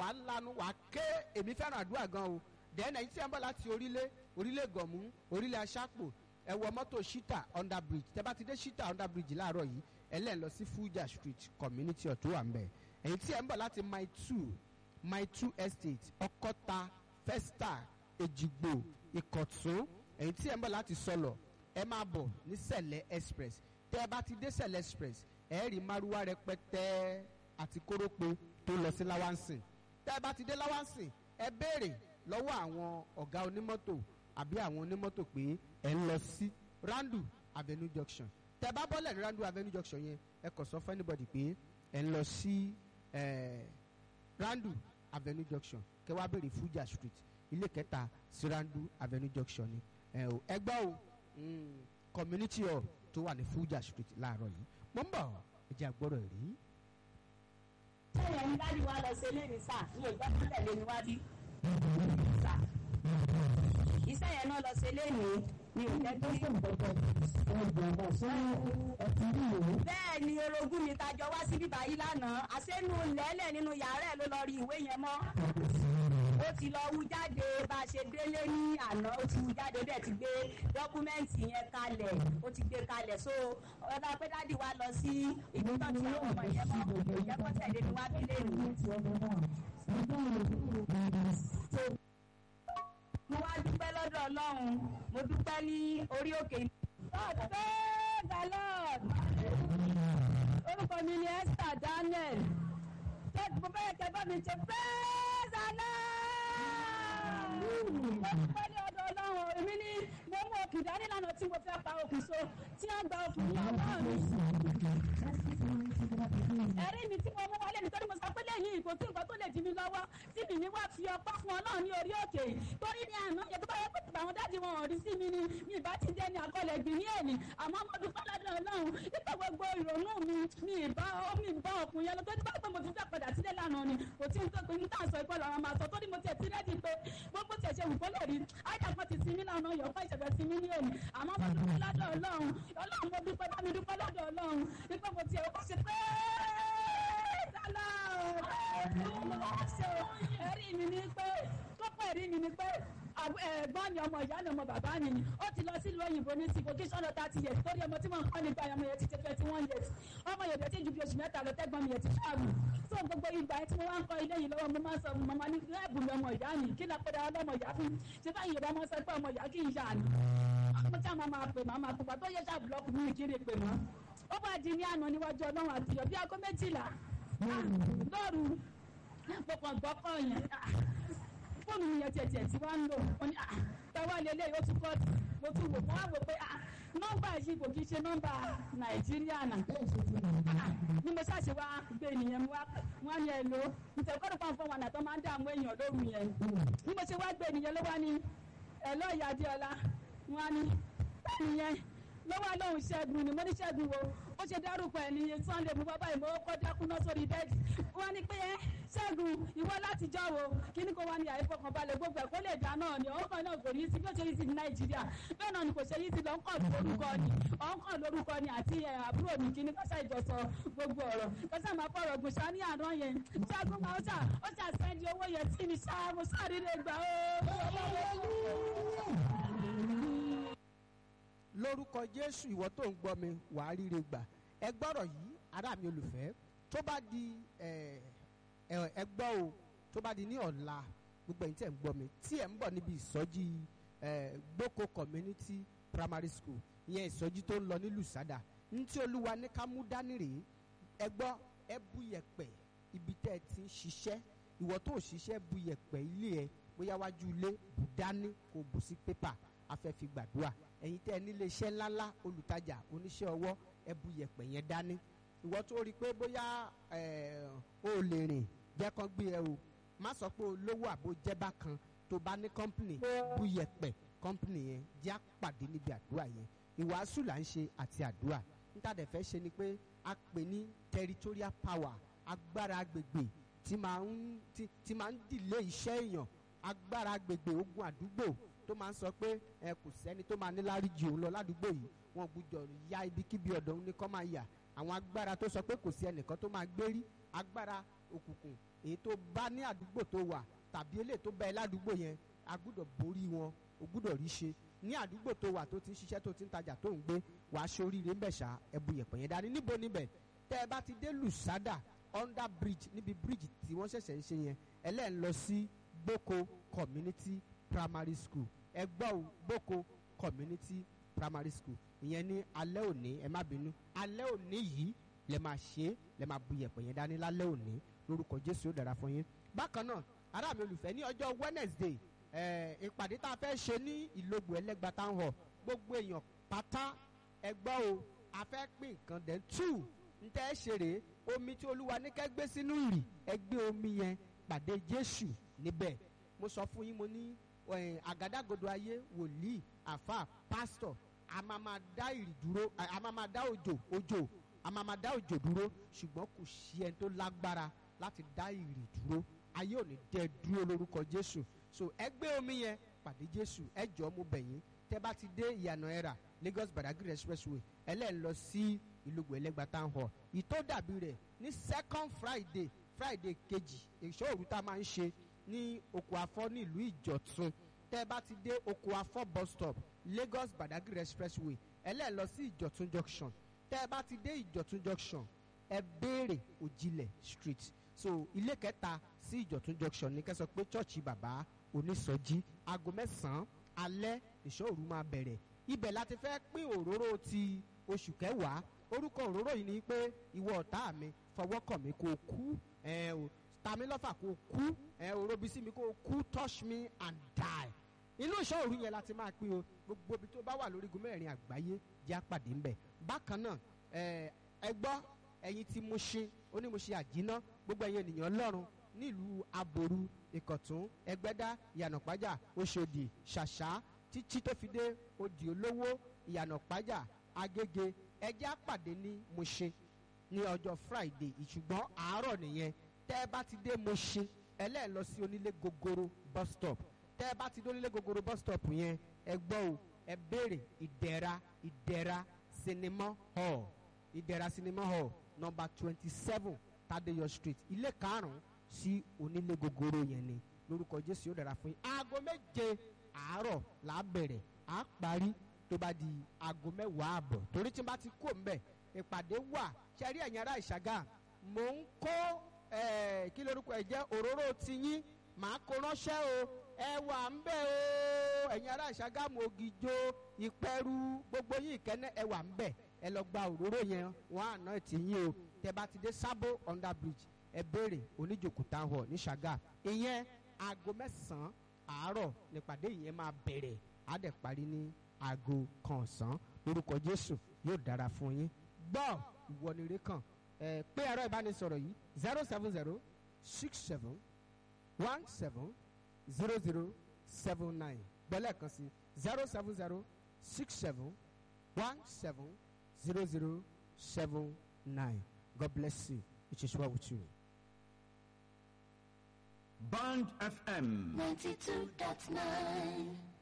wà á lanu wà á ké èmi fẹ́ràn àdúrà gan o dẹ́nà yìí tí ẹ ń bọ̀ láti orílẹ̀ orílẹ̀ gọ̀mú orílẹ̀ aṣápò ẹ wọ mọ́tò shita under bridge tẹ́ bá ti dé shita under bridge láàárọ̀ yìí ẹ lẹ́ẹ̀ lọ sí fuja street community ọ̀tún wà ń bẹ̀ èyí tí ẹ ń bọ̀ láti mile two mile two estate ọkọ́ta festa èjìgbò ìkọ̀tún èyí tí ẹ ń bọ̀ láti sọlọ ẹ máa bọ̀ ní sẹ̀lẹ̀ express tẹ́ ẹ bá ti dé sẹ̀lẹ̀ express ẹ rí márúwá rẹpẹtẹ àti kórópè tó lọ sí láwánsìn tẹ́ ẹ bá ti dé láwánsìn ẹ béèrè lọ́wọ́ àwọn ọ̀gá onímọ́tò àbí àwọn onímọ́tò pé ẹ ń lọ sí randu avenue junction tẹ́ ẹ bá bọ́lẹ̀ ní randu avenue junction yẹn ẹ kàn sọ fún anybody pé ẹ ń lọ sí eh, randu avenue junction kẹ́ wá béèrè fuja street ilé kẹta sí randu avenue junction ni ẹ o ẹ gbọ́ o mm, community hall tó wà ní fuja street láàárọ̀ yìí mo ń bọ̀ ẹ jẹ́ àgbọ̀rọ̀ rí. sẹ́yìn ẹni dájú wa lọ sí eléyìí sá ní ìgbà tó tẹ̀lé ni wá bí. sá iṣẹ́ yẹn náà lọ sí eléyìí ní ìjẹ́ tó sì ń bọ̀bọ̀. bẹ́ẹ̀ ni orogún mi tajọ wá sí bíbá yìí lánàá àṣẹnu lẹ́lẹ̀ nínú yàrá ẹ̀ ló lọ rí ìwé yẹn mọ́ ó ti lọ wú jáde bá a ṣe délé ní àná ó ti wú jáde ó dẹ̀ ti gbé dọ́kúmẹ́ǹtì yẹn kalẹ̀ ó ti gbé kalẹ̀ so ọ̀dà pé dádì wa lọ sí ìgbésọ̀ tí àwọn ọmọ yẹn mọ̀ ìjẹ́ kó tẹ̀lé ni wá bílẹ̀ nù. mo wá dúpẹ́ lọ́dọ̀ ọlọ́run mo dúpẹ́ ní orí òkè. God praise the Lord. orúkọ mi ni Esther Daniel tẹ́tù mo fẹ́ kẹ́ bá mi ṣe praise the Lord. mo dúpẹ́ ní ọ̀dọ̀ ọlọ́run èmi ní mo mú òkè dání lánàá tí mo fẹ́ pa òkè so tí wọ́n gba òkè ní ọwọ́ mi. ẹ̀rí mi tí mo mú wálé nítorí mo sọ pé lẹ́yìn ìkó tí nǹkan tó lè dí mi lọ́wọ́ tí mi ní wá fi ọpọ́ fún ọlọ́run ní orí òkè torí ní àná yẹ tó bá yẹ pé tìgbà àwọn dáàdi wọn ò rí sí mi ni mi ìbá ti jẹ́ ní akọlẹ̀ gbìn ní èlì àmọ́ mo dúpẹ́ lọ́dọ̀ ọlọ́run nípa gbogbo ìrònú mi mi ìbá mi ìbá ọkùnrin yẹn lọ tó ní bá pé mo ti fẹ́ padà sílé lánàá ni kò tí ń tó pé ní tá à ń sọ ìkọlù àwọn máa sọ torí mo tiẹ̀ ti rẹ́dí pé gbogbo tiẹ̀ ṣe wù kó lè rí àìdàpọ̀ ti sinmi lánàá yọ̀ fún ìṣẹ̀fẹ̀ sinmi ní èlì àmọ́ mo dúpẹ́ lọ́dọ̀ ọlọ́run ọlọ́run mo dúpẹ́ bá mi dúpẹ́ lọ́dọ̀ ọlọ́run nípa mo tiẹ̀ kó ṣe pé ẹ̀rí mi ni pé kókó ẹ̀rí mi ni pé ẹ̀gbọ́n ni ọmọ ìyá ni ọmọ bàbá ni ni ó ti lọ sílùú òyìnbó ní ti vocation lọ thirty years torí ọmọ tí wọ́n ń kọ́ nípa ọmọ yẹn ti ṣe twenty one years ọmọ yẹn ti ju bí oṣù mẹ́ta lọ tẹ́gbọ́n mi yẹn ti ṣáàbù tó gbogbo ìgbà tí mo wá ń kọ́ ilé yìí lọ́wọ́ mo máa ń sọ mọ́mọ́ ní ẹ̀bù mi ọmọ ìyá mi kí lápẹ́dà ọlọ́mọ ìyá fún ṣé báyìí yorùbá máa ń sọ pé ọmọ ìyá kì í yá ni mo tí a máa máa pè máa máa pupa tó yẹ ṣáà búlọ́ọ̀kù mi kiri pè mọ́ ó bá di ní àná níwájú ọlọ́run àtìyọ̀ bí aago méjìlá lóru mo kàn gbọ́ kọ́ yẹn fóònù mi yẹn tiẹ̀ tiẹ̀ tí wọ́n ń lò wọ́n ní tẹ́wọ́ lélẹ̀ yóò tún kọ́ọ̀tù mo tún wò wọ́n á wò pé nọ́mbà yìí kò kí ṣe nọ́mbà nàìjíríà nà ní mo ṣàṣe wá gbé ènìyàn wá wọ́n ní ẹ lò nítorí kọ́dọ̀ kan fún wọn àtọ́ máa ń dààmú èèyàn lóru yẹn ní mo ṣe wá gbé ènìyàn ló wá ní ẹ lọ́ọ̀yà adéọlá wọ́n á ní bẹ́ẹ̀ yẹn lọ́wọ́ lóhùn ṣẹ́gun ni mo ní ṣẹ́gun wo ó ṣe dárúkọ ẹ̀ ní sunday mo bábá ìmọ̀ kọ́ dákú náà sórí bẹ́ẹ̀dì wọ́n ní pé ṣẹ́gun ìwọ láti jọ́ wo kíní kó wá ní àìfọkànbalẹ̀ gbogbo ẹ̀ kó lè dá náà ni ọ̀hún kan náà kò ní sí bí ó ṣe yí sí ní nàìjíríà bẹ́ẹ̀ náà ni kò ṣe yí sí lọ ń kọ̀ lórúkọ ni ọ̀hún kan lórúkọ ni àti àbúrò mi kíní kọ́sà ìjọsọ gbogbo ọ̀rọ̀ kọ́sà máa fọ̀rọ̀ gùn ṣá ní àná yẹn ṣẹ́gun máa ṣà ó ṣà sẹ́ndì owó yẹn tí mi ṣá mo ṣàríre gbà ó lórúkọ jésù ìwọ tó ń gbọ́ mi wàá ríre gbà ẹ gbọ́rọ̀ yìí ará mi olùfẹ́ tó bá di ẹ gbọ́ o tó bá di ní ọ̀la gbogbo ẹ̀yin tí ẹ̀ ń gbọ́ mi tí ẹ̀ ń bọ̀ níbi ìsọjí gboko community primary school ìyẹn ìsọjí tó ń lọ ní lùsádà ní tí olúwa ní ká mú dání rèé ẹ gbọ́ ẹ bu yẹ̀pẹ̀ ibi tẹ́ ẹ ti ń ṣiṣẹ́ ìwọ tó ṣiṣẹ́ bu yẹ̀pẹ̀ ilé ẹ bóyá wájú ilé bù dání kò bù sí pépà afẹ́ fi gbàdúrà ẹ̀yin tẹ́ ẹ nílé iṣẹ́ ńláńlá olùtajà oníṣẹ́ ọwọ́ ẹ bu yẹ̀pẹ̀ yẹn dání ìwọ tó rí i pé bóyá o ò lè rìn jẹ́ kán gbé ẹ o má sọ pé olówó àbò jẹ́bá kan tó bá ní kọ́ńpìnì bu yẹ̀pẹ̀ kọ́ńpìnì yẹn jẹ́ àpàdé níbi àdúrà yẹn ìwàásù là ń ṣe àti àdúrà níta dẹ̀ fẹ́ ṣe ni pé a pè ní territorial power agbára agbègbè tí máa ń tí máa ń dìlé iṣẹ́ èèyàn agbára agbègbè ogun àdúgbò tó máa ń sọ pé ẹ kò sẹ́ni tó máa ní láríjì òun lọ ládùúgbò yìí wọn gbúdọ̀ ya ibikíbi ọ̀dọ̀ òun ní kọ́ máa yà àwọn agbára tó sọ pé kò sí ẹnìkan tó máa gbérí agbára òkùnkùn èyí tó bá ní àdúgbò tó wà tàbí eléyìí tó bá ẹ ládùúgbò yẹn a gbúdọ̀ borí wọn o gbúdọ̀ rí ṣe ní àdúgbò tó wà tó ti ń ṣiṣẹ́ tó ti ń tajà tó ń gbé wàá ṣoríire ń bẹ̀ ṣá ẹbu yẹ̀pẹ̀ yẹn dání níbo níbẹ̀ tẹ́ ẹ bá ti dé lùsádà under bridge níbi bridge tí wọ́n ṣẹ̀ṣẹ̀ ń ṣe yẹn ẹlẹ́ẹ̀ ń lọ sí gboko community primary school ẹgbọ́ ò gboko community primary school ìyẹn ní alẹ́ òní ẹ má bínú alẹ́ òní yìí lẹ máa ṣe é lẹ máa bu yẹ̀pẹ̀ yẹn dání lálẹ́ òní lórúkọ jésù ó dára fún yín bákan náà ará mi olùfẹ́ ní ọjọ́ wednesday ẹ̀ ìpàdé tá a fẹ́ ṣe ní ìlógbò ẹlẹ́gba town hall gbogbo èèyàn pátá ẹgbọ́ o a fẹ́ pín nǹkan dẹ̀ two ntẹ́ ẹ ṣe rèé omi tí olúwa ní kẹ́ gbé sínú ìrì ẹ gbé omi yẹn pàdé jésù níbẹ̀ mo sọ fún yín mo ní ẹ̀, àgádágodo ayé wòlíì àfà pásítọ̀ a máa máa dá ìrì dúró a a máa máa dá òjò òjò a máa máa dá òjò dúró ṣùgbọ́n kò sí ẹni tó lágbára láti dá ìrì dúró ayé ò ní dẹ dúró lórúkọ jésù so ẹ gbé omi yẹn pàdé jésù ẹ jọ mo bẹ̀ yín tẹ́ bá ti dé ìyànà ẹ̀rà lagos badagry expressway ẹlẹ́ẹ̀ lọ sí ìlúgbò ẹlẹ́gba town hall ìtó dàbí rẹ̀ ní second friday friday kejì èso òru tá a máa ń ṣe ní oko afọ ní ìlú ìjọ̀tún tẹ́ bá ti dé oko afọ bus stop lagos badagry expressway ẹlẹ́ẹ̀ lọ sí ìjọ̀tún junction tẹ́ bá ti dé ìjọ̀tún junction ẹ béèrè òjìlẹ̀ street so ilé kẹta sí ìjọ̀tún junction ní kẹsàn pé chọ́ọ̀chì bàbá onísọjí aago mẹ́sàn-án alẹ́ ìṣòro máa bẹ̀rẹ̀ ibẹ̀ láti fẹ́ pín òróró ti oṣù kẹwàá orúkọ òróró yìí ni pé ìwọ ọ̀tá mi fọwọ́ kàn mí kó o kú ẹ o ta mí lọ́fà kó o kú ẹ òrobi sí mi kó o kú touch me and die inú ìṣòro yẹn láti máa pín o gbogbo ibi tó bá wà lórígun mẹ́rin àgbáyé jẹ́ àpàdé ńbẹ̀ bákan náà ẹ ẹ gbọ́ ẹ̀yin tí mo ṣe ó ní mo ṣe àjínà gbogbo ẹ̀yin ènìyàn ọlọ́run nílùú aboru ìkọ̀tún ẹgbẹ́dá ìyànàpájà oṣòdì ṣàṣà títí tó fi dé odi olówó ìyànàpájà agége ẹjẹ́ àpàdé ní Mushin ní ọjọ́ friday ìṣùgbọ́n àárọ̀ nìyẹn tẹ́ ẹ bá ti dé Mushin ẹlẹ́ẹ̀ lọ sí onílé gogoro bus stop tẹ́ ẹ bá ti dé onílé gogoro bus stop yẹn ẹ gbọ́ o ẹ béèrè ìdẹ̀ra ìdẹ̀ra cinema hall ìdẹ̀ra cinema hall number twenty seven tadeyo street ilé karùn-ún sí onílé gogoro yẹn ni lórúkọ jésù yóò dára fún yín aago méje àárọ̀ là á bẹ̀rẹ̀ à á parí tó bá di aago mẹ́wàá àbọ̀ torí tí n bá ti kó mbẹ̀ ìpàdé wà ṣẹ́rí ẹ̀yin ará ìṣàgà mò ń kó eh, kí lórúkọ ẹ̀ jẹ́ òróró tiyín màá kó ránṣẹ́ o ẹ wà ń bẹ̀ o ẹ̀yin ará ìṣàgà mò ògìjó ìpẹ́rù gbogbo yín ìkẹ́nẹ́ ẹ wà ń bẹ̀ ẹ lọ gba òróró yẹn wọn àná tiyín o tẹ bá ti dé sábò under bridge ẹ béèrè oníjòkúta hall ní ṣàgà ìyẹn aago mẹ́sàn-án àárọ̀ nípàdé yẹn máa bẹ̀rẹ̀ á dẹ̀ parí ní aago kan ọ̀sán lórúkọ jésù yóò dára fún yín gbọ́ ìwọ ni ire kan ẹ pé ẹ̀rọ ìbánisọ̀rọ̀ yìí zero seven zero six seven one seven zero zero seven nine gbọ́lẹ̀ kan sí zero seven zero six seven one seven zero zero seven nine God bless you it is well with you. Band FM. 92.9